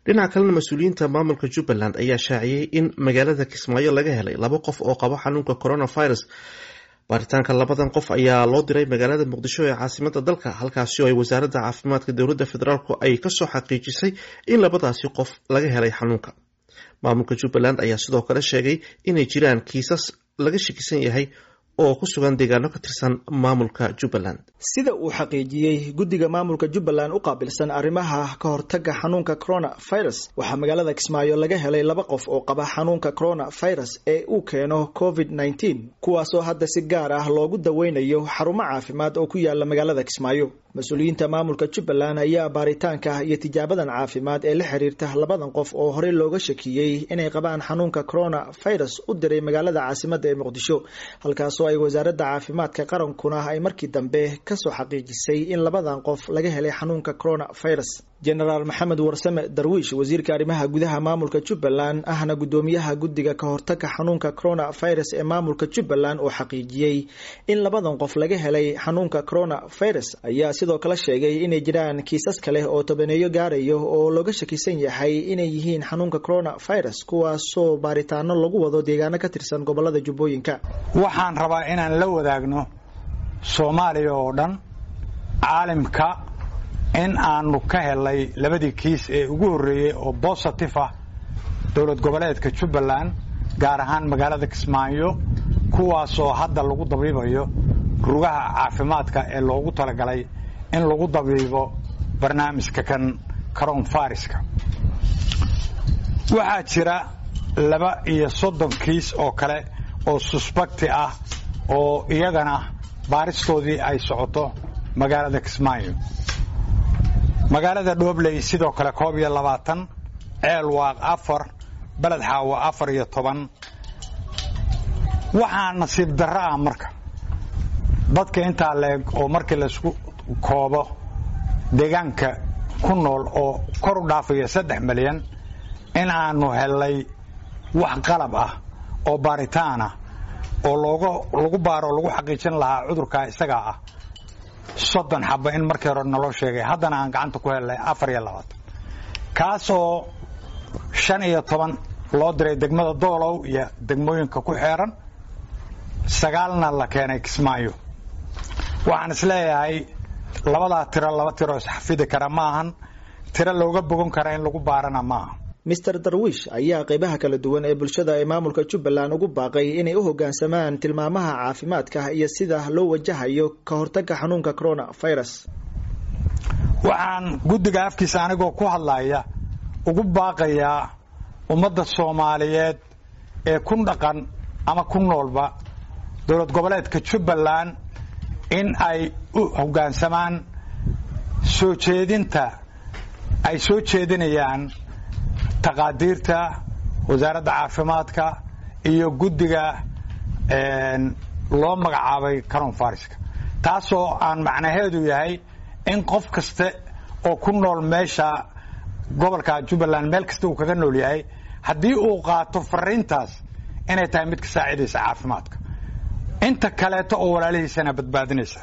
dhinaca kalena mas-uuliyiinta maamulka jubbaland ayaa shaaciyey in magaalada kismaayo laga helay laba qof oo qaba xanuunka coronavirus baaritaanka labadan qof ayaa loo diray magaalada muqdisho ee caasimada dalka halkaasi oo ay wasaaradda caafimaadka dowladda federaalk ay kasoo xaqiijisay in labadaasi qof laga helay xanuunka maamulka jubbaland ayaa sidoo kale sheegay inay jiraan kiisas laga shakisan yahay oo ku sugan deegaano ka tirsan maamulka jubbaland sida uu xaqiijiyey guddiga maamulka jubbaland u qaabilsan arrimaha ka hortaga xanuunka coronavirus waxaa magaalada kismaayo laga helay laba qof oo qaba xanuunka coronavirus ee uu keeno covid nneteen kuwaasoo hadda si gaar ah loogu daweynayo xarumo caafimaad oo ku yaala magaalada kismaayo mas-uuliyiinta maamulka jubbaland ayaa baaritaanka iyo tijaabadan caafimaad ee la xiriirta labadan qof oo horey looga shakiyey inay qabaan xanuunka coronavirus u diray magaalada caasimada ee muqdisho halkaasoo ay wasaaradda caafimaadka qarankuna ay markii dambe kasoo xaqiijisay in labadan qof laga helay xanuunka coronavirus genaraal maxamed warsame darwiish wasiirka arrimaha gudaha maamulka jubbaland ahna guddoomiyaha guddiga ka hortaga xanuunka coronavirus ee maamulka jubbaland oo xaqiijiyey in labadan qof laga helay xanuunka coronavirus ayaa sidoo kale sheegay inay jiraan kiisas kale oo tobaneeyo gaarayo oo looga shakisan yahay inay yihiin xanuunka coronavirus kuwaasoo baaritaano lagu wado deegaano ka tirsan gobolada jubbooyinka waxaan rabaa inaan la wadaagno soomaaliya oo dhan caalimka in aanu ka helay labadii kiis ee ugu horreeyey oo bositif ah dowlad goboleedka jubbaland gaar ahaan magaalada kismaayo kuwaasoo hadda lagu dabiibayo rugaha caafimaadka ee loogu talagalay in lagu dabiibo barnaamijka kan coronfariska waxaa jira laba iyo soddon kiis oo kale oo susbakti ah oo iyagana baaristoodii ay socoto magaalada kismaayo magaalada dhoobley sidoo kale koob iyo labaatan ceel waaq afar beled xaawo afar iyo toban waxaa nasiib darro ah marka dadka intaa leeg oo markii laysku koobo deegaanka ku nool oo kor u dhaafaya saddex milyan in aanu helay wax qalab ah oo baaritaan ah oo looga lagu baaro o lagu xaqiijin lahaa cudurkaa isagaa ah soddon xaba in markii hore naloo sheegay haddana aan gacanta ku helnay afar iyo labaatan kaasoo shan iyo toban loo diray degmada doolow iyo degmooyinka ku xeeran sagaalna la keenay kismaayo waxaan isleeyahay labadaa tiro laba tiro isxafidi kara ma ahan tiro looga bogan kara in lagu baarana maaha mister darwiish ayaa qeybaha kala duwan ee bulshada ee maamulka jubbaland ugu baaqay inay u hoggaansamaan tilmaamaha caafimaadka iyo sida loo wajahayo ka hortaga xanuunka coronavirus waxaan guddiga afkiisa anigoo ku hadlaya ugu baaqayaa ummadda soomaaliyeed ee ku dhaqan ama ku noolba dowlad goboleedka jubbaland in ay u hoggaansamaan soo jeedinta ay soo jeedinayaan taqaadiirta wasaaradda caafimaadka iyo guddiga loo magacaabay coronfariska taasoo aan macnaheedu yahay in qof kaste oo ku nool meesha gobolka jubbaland meel kasta uu kaga nool yahay haddii uu qaato fariintaas inay tahay mid ka saacidaysa caafimaadka inta kaleeto oo walaalihiisana badbaadinaysa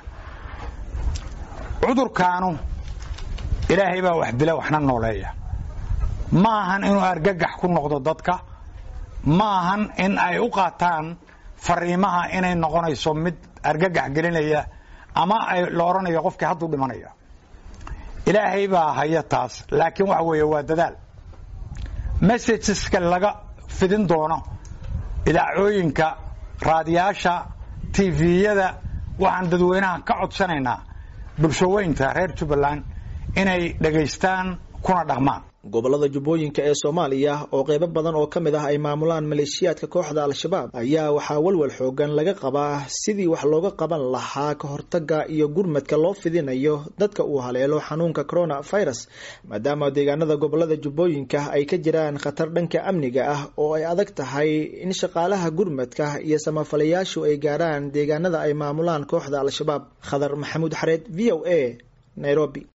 cudurkaanu ilaahay baa wax dila waxna nooleeya ma ahan inuu argagax ku noqdo dadka ma ahan in ay u qaataan fariimaha inay noqonayso mid argagax gelinaya ama ay la odhanayo qofkii hadduu dhimanaya ilaahay baa haya taas laakiin waxa weeye waa dadaal messageska laga fidin doono idaacooyinka raadiyaasha tviyada waxaan dadweynaha ka codsanaynaa bulshaweynta reer jubbaland inay dhegaystaan kuna dhaqmaan gobolada jubbooyinka ee soomaaliya oo qeybo badan oo ka mid ah ay maamulaan maleeshiyaadka kooxda al-shabaab ayaa waxaa walwal xoogan laga qabaa sidii wax looga qaban lahaa ka hortaga iyo gurmadka loo fidinayo dadka uu haleelo xanuunka coronavirus maadaama deegaanada gobolada jubbooyinka ay ka jiraan khatar dhanka amniga ah oo ay adag tahay in shaqaalaha gurmadka iyo samafalayaashu ay gaaraan deegaanada ay maamulaan kooxda al-shabaab khadar maxamuud xareed v o a nairobi